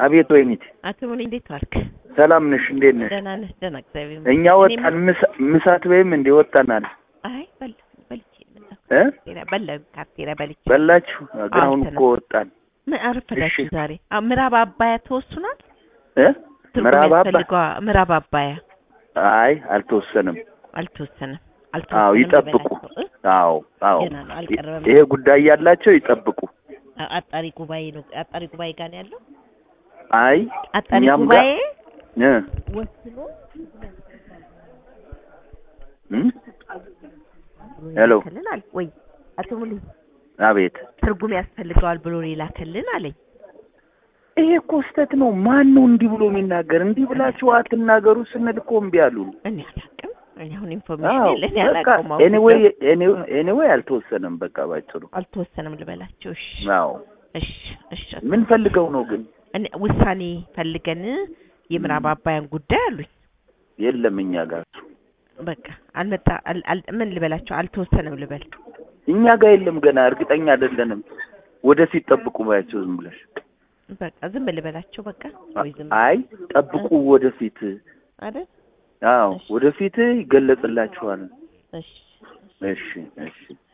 አቤት ወይኒት፣ አቶ ሙሉ እንዴት ዋልክ? ሰላም ነሽ? እንዴት ነሽ? ደህና ነህ? ደህና እግዚአብሔር ይመስገን። እኛ ወጣን። ምሳ- ምሳት ወይም እንዴ ወጣናል አይ በላ በልቼ መጣሁ። እ ካፍቴሪያ በላ ካፍቴሪያ በልቼ በላችሁ? ግን አሁን አዎ፣ እኮ ወጣን ምን አረፈዳችሁ እሺ። ዛሬ? አ ምዕራብ አባያ ተወስኗል። እ ትርጉም ምዕራብ አባ ያስፈልገዋ ምዕራብ አባያ አይ አልተወሰንም። አልተወሰነም። አዎ አልተወሰነም ይጠብቁ። ልበላቸው እ? አዎ አዎ ገና ነው አልቀረበም። ይሄ ጉዳይ ያላቸው ይጠብቁ። አ- አጣሪ ጉባኤ ነው አጣሪ ጉባኤ ጋር ነው ያለው። አይ አጣሪ እኛም ጋር- ጉባኤ እ ወስኖ እም? ሄሎ ይላክልን አለ ወይ አቶ ሙሉ አቤት ትርጉም ያስፈልገዋል ብሎ ሊላክልን አለኝ። ይሄ እኮ ስህተት ነው። ማን ነው እንዲህ ብሎ የሚናገር? እንዲህ ብላችሁ አትናገሩ ስንል እኮ እምቢ አሉን። እኔ አላውቅም። እኔ አሁን ኢንፎርሜሽን አዎ የለኝ በቃ አላውቅም። አሁን ኤኒዌይ ኤኒዌይ አልተወሰነም። በቃ ባጭሩ አልተወሰነም ልበላቸው። እሺ አዎ እሺ እሺ። ምን ፈልገው ነው ግን? እኔ ውሳኔ ፈልገን የምዕራብ አባያን ጉዳይ አሉኝ። የለም እኛ ጋር በቃ አልመጣ አል- አል- ምን ልበላቸው አልተወሰነም ልበል። እኛ ጋር የለም ገና እርግጠኛ አይደለንም። ወደፊት ጠብቁ ባያቸው ዝም ብለሽ። በቃ ዝም ልበላቸው በቃ ወይ ዝም አይ ጠብቁ ወደፊት። አይደል? አዎ ወደፊት ይገለጽላችኋል። እሺ እሺ እሺ